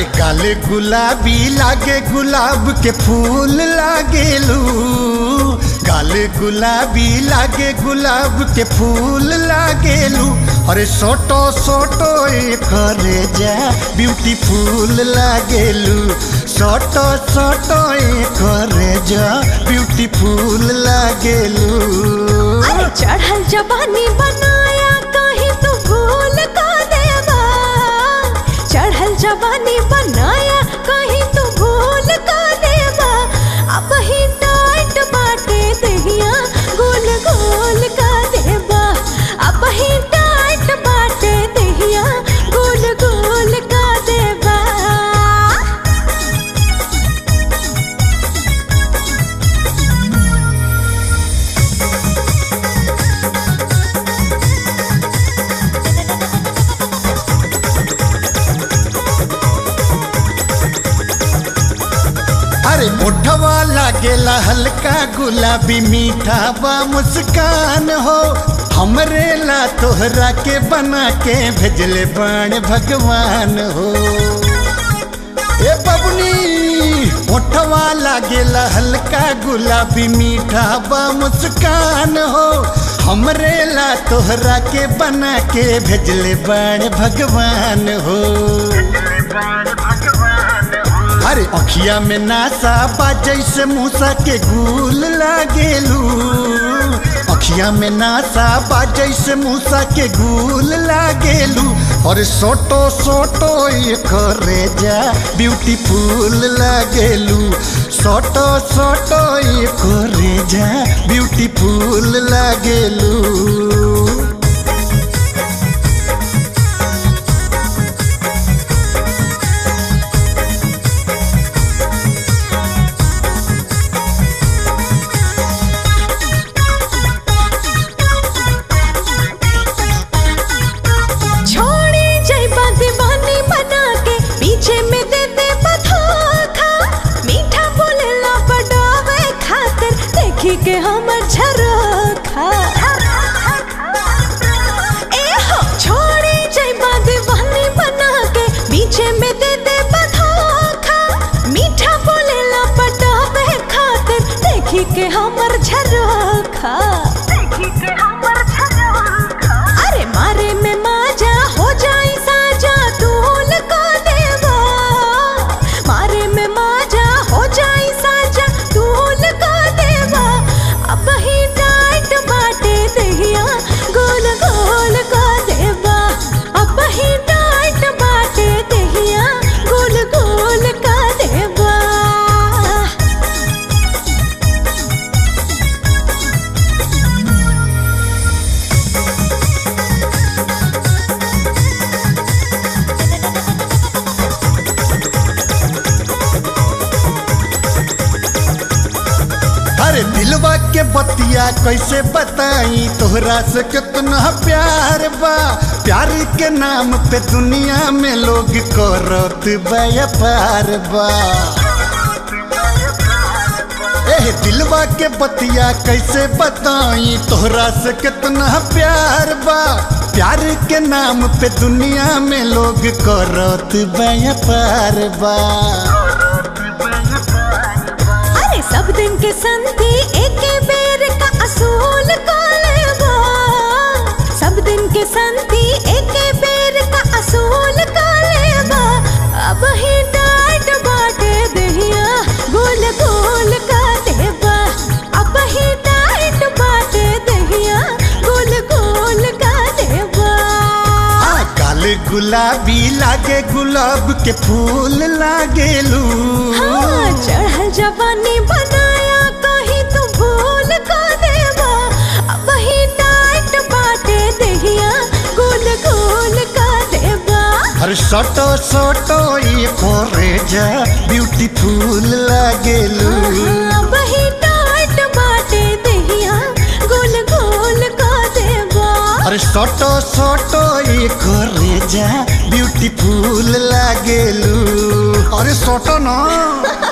काले गुलाबी लागे गुलाब के फूल लागेलू काले गुलाबी लागे गुलाब के फूल लागेलू अरे सोटो सोटो करे जा ब्यूटीफुल लागेलू सोटो सोटो करे जा ब्यूटीफुल लागेलू अरे चढ़ल जवानी बनाया कहीं तू भूल का देवा चढ़ल जवानी बनाया कहीं तू भूल का देवा अब ही टाइट बाटे दहिया गोल गोल का देवा अब ही टाइट बाटे दहिया गोल गोल का देवा अरे मोठवा लागेला हल्का गुलाबी मीठा बा मुस्कान हो हमरे ला तोहरा के बना के भेजले बाण भगवान हो ए बबनी मोठवा लागेला हल्का गुलाबी मीठा बा मुस्कान हो हमरे ला तोहरा के बना के भेजले बाण भगवान हो अरे अखिया में नासा बा जैसे मूसा के गुल लागेलू अखिया में नासा बा जैसे मूसा के गुल लागेलू और सोटो सोटो ये करे जा ब्यूटीफुल लागेलू सोटो सोटो ये करे जा ब्यूटीफुल लागेलू छोड़ी जैबा दीवानी बना के पीछे में दे दे बधोखा मीठा बोलेला बड़ावे खातिर देखी के हमर झरोखा ए हो छोड़ी जैबा दीवानी बना के पीछे में दे दे बधोखा मीठा बोलेला बड़ावे खातिर देखी के हमर झरोखा देखी के हमर झरोखा अरे मारे में माजा हो जाई साजा तूल को देवा मारे में माजा हो जाई साजा तूल को देवा अब ही टाइट बाटे दहिया गोल गोल को देवा अब ही टाइट बाटे दहिया गोल गोल का देवा अरे दिलवा के बतिया कैसे बताई तोहरा से कितना प्यार बा प्यार के नाम पे दुनिया में लोग करत व्यापार बा एह दिलवा के बतिया कैसे बताई तोहरा से कितना प्यार बा प्यार के नाम पे दुनिया में लोग करत व्यापार बा अरे सब दिन के संती एक बेर का असूल कालेबा सब दिन के संती एक बेर का असूल कालेबा अब ही डाट बाटे दहिया गोल गोल का देबा अब ही डाट बाटे दहिया गोल गोल का देबा आ, काले गुलाबी लागे गुलाब के फूल लागेलू हाँ, चढ़ल जवानी बनाया कहीं तू भूल का देवा अब ही टाइट बाटे दहिया गोल गोल का देवा अरे सोटो सोटो ये कोरे जा ब्यूटीफुल लागेलू अब ही टाइट बाटे दहिया गोल गोल का देवा अरे सोटो सोटो ये कोरे जा ब्यूटीफुल लागेलू अरे सोटो ना